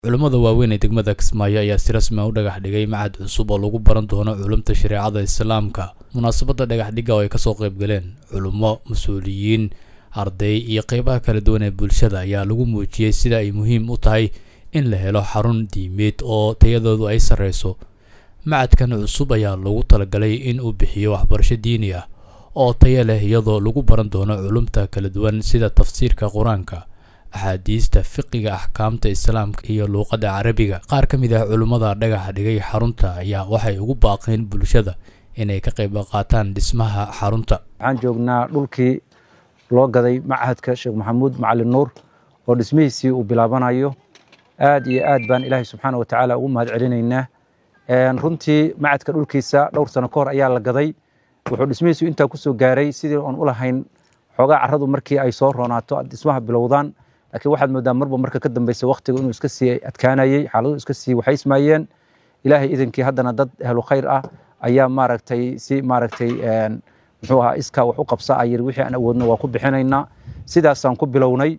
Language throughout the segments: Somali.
culummada waaweyn ee degmada kismaayo ayaa si rasmi a u dhagax dhigay macad cusub oo lagu baran doono culumta shareecada islaamka munaasabadda dhagaxdhigga oo ay kasoo qayb galeen culummo mas-uuliyiin arday iyo qeybaha kala duwan ee bulshada ayaa lagu muujiyey sida ay muhiim u tahay in la helo xarun diimeed oo tayadoodu ay sarreyso macadkan cusub ayaa lagu talagalay in uu bixiyo waxbarasho diini ah oo tayo leh iyadoo lagu baran doono culumta kala duwan sida tafsiirka qur-aanka axaadiista fiqiga axkaamta islaamka iyo luuqadda carabiga qaar ka mid ah culummada dhagaxa dhigay xarunta ayaa waxay ugu baaqeen bulshada inay ka qayb qaataan dhismaha xarunta waxaan joognaa dhulkii loo gaday machadka sheekh maxamuud macalin nuur oo dhismihiisii uu bilaabanayo aad iyo aad baan ilaahay subxaana wa tacaala ugu mahad celinaynaa runtii macadka dhulkiisa dhowr sano ka hor ayaa la gaday wuxuu dhismihiisu intaa kusoo gaaray sidii oon u lahayn xoogaa carradu markii ay soo roonaato dhismaha bilowdaan laakiin waxaad moodaa marba marka ka dambeysa waktiga inuu iska sii adkaanayey xaaladuhu iska sii waxaysmaayeen ilaahay idankii haddana dad ahlu khayr ah ayaa maaragtay si maaragtay muxuu ahaa iskaa wax u qabsa a yiri wixii aan awoodno waa ku bixinaynaa sidaasaan ku bilownay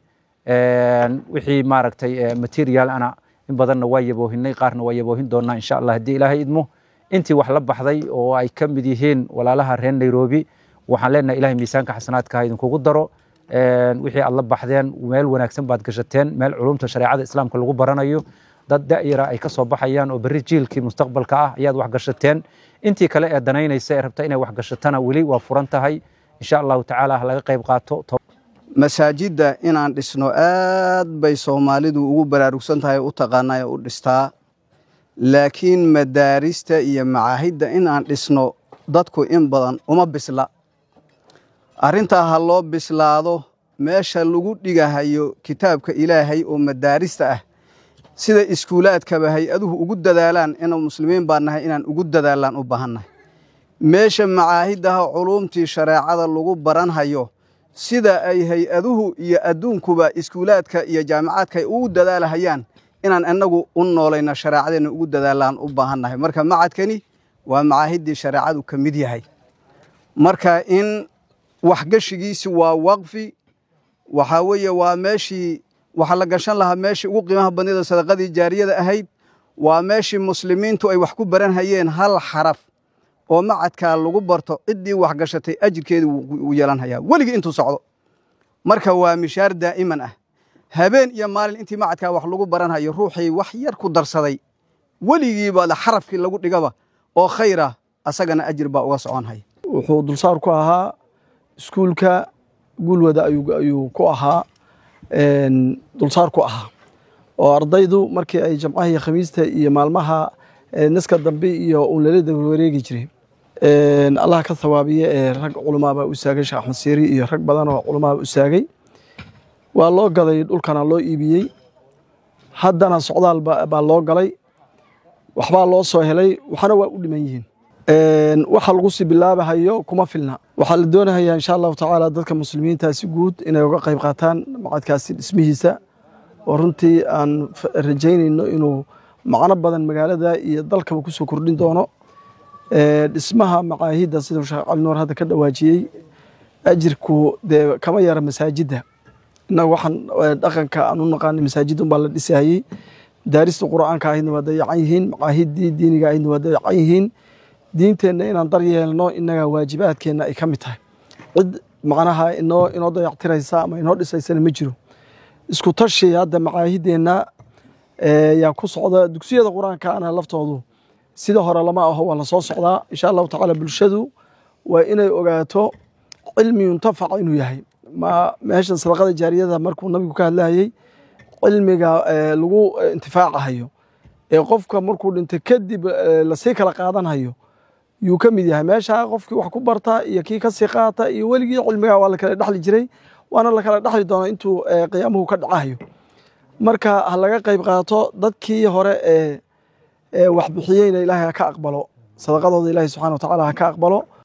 wixii maaragtay material ana in badanna waa yaboohinay qaarna waa yaboohin doonaa insha allah haddii ilaahay idmo intii wax la baxday oo ay ka mid yihiin walaalaha reer nairobi waxaan leenahay ilahay miisaanka xasanaadka ha idinkugu daro wixii aad la baxdeen meel wanaagsan baad gashateen meel culumta shareecada islaamka lagu baranayo dad da'yara ay ka soo baxayaan oo berri jiilkii mustaqbalka ah ayaad wax gashateen intii kale ee danaynaysa ee rabta inay wax gashatana weli waa furan tahay insha allahu tacaala ha laga qayb qaato masaajidda inaan dhisno aad bay soomaalidu ugu baraarugsan tahay u taqaanaa u dhistaa laakiin madaarista iyo macaahidda inaan dhisno dadku in badan uma bisla arrintaa ha loo bislaado meesha lagu dhigahayo kitaabka ilaahay oo madaarista ah sida iskuulaadkaba hay-aduhu ugu dadaalaan inu muslimiin baa nahay inaan ugu dadaalaan u baahannahay meesha macaahiddaha culuumtii shareecada lagu baranhayo sida ay hay-aduhu iyo adduunkuba iskuulaadka iyo jaamicaadka ay ugu dadaalahayaan inaan innagu u noolayno shareecadeenna ugu dadaalaan u baahannahay marka macadkani waa macaahiddii shareecadu ka mid yahay marka in waxgeshigiisi waa waqfi waxaa weeye waa meeshii waxa la gashan lahaa meeshii ugu qiimaha badnida sadaqadii jaariyada ahayd waa meeshii muslimiintu ay wax ku baran hayeen hal xaraf oo macadkaa lagu barto ciddii wax gashatay ajirkeedii wuu yeelan hayaa weligii intuu socdo marka waa mishaar daa'iman ah habeen iyo maalin intii macadkaa wax lagu baran hayo ruuxii wax yar ku darsaday weligiiba xarafkii lagu dhigaba oo khayra asagana ajir baa uga socon haya wuxuu dulsaar ku ahaa iskuulka guulwada ayuu ku ahaa dulsaar ku ahaa oo ardaydu markii ay jamcaha iyo khamiista iyo maalmaha naska dambe iyo uun lala daba wareegi jiray allah ka thawaabiye ee rag culamaabaa u saagay sheekh axmed siiri iyo rag badan oo culamaaba u saagay waa loo gaday dhulkana loo iibiyey haddana socdaal baa loo galay waxbaa loo soo helay waxna waa u dhiman yihiin waxa lagu sii bilaabahayo kuma filna waxaa la doonahayaa insha allahu tacaala dadka muslimiinta si guud inay uga qayb qaataan macadkaasi dhismihiisa oo runtii aan rajaynayno inuu macno badan magaalada iyo dalkaba kusoo kordhin doono dhismaha macaahidda siduu sheekh cali nuur hadda ka dhawaajiyey ajirku dee kama yara masaajidda innaga waxaan dhaqanka aan u naqaanay masaajid unbaa la dhisahayey daarista qur'aanka ahaydna waa dayacan yihiin macaahiddii diiniga ahaydna waa dayacan yihiin diinteenna inaan dar yeelno innaga waajibaadkeenna ay ka mid tahay cid macnaha inoo inoo dayactiraysa ama inoo dhisaysana ma jiro isku tashi hadda macaahiddeenna yaa ku socda dugsiyada qur-aanka ana laftoodu sida hore lama aho waa la soo socdaa insha allahu tacaala bulshadu waa inay ogaato cilmi yuntafac inuu yahay ma meeshan sadaqada jaariyada markuu nabigu ka hadlayay cilmiga lagu intifaacahayo ee qofka markuu dhintay kadib lasii kala qaadanhayo yuu ka mid yahay meesha qofkii wax ku barta iyo kii kasii qaata iyo weligii cilmiga waa la kala dhexli jiray waana la kala dhexli doona intuu qiyaamuhu ka dhacahayo marka ha laga qayb qaato dadkii hore ee wax bixiyeyna ilaahay ha ka aqbalo sadaqadooda ilaahay subxana wa tacaala ha ka aqbalo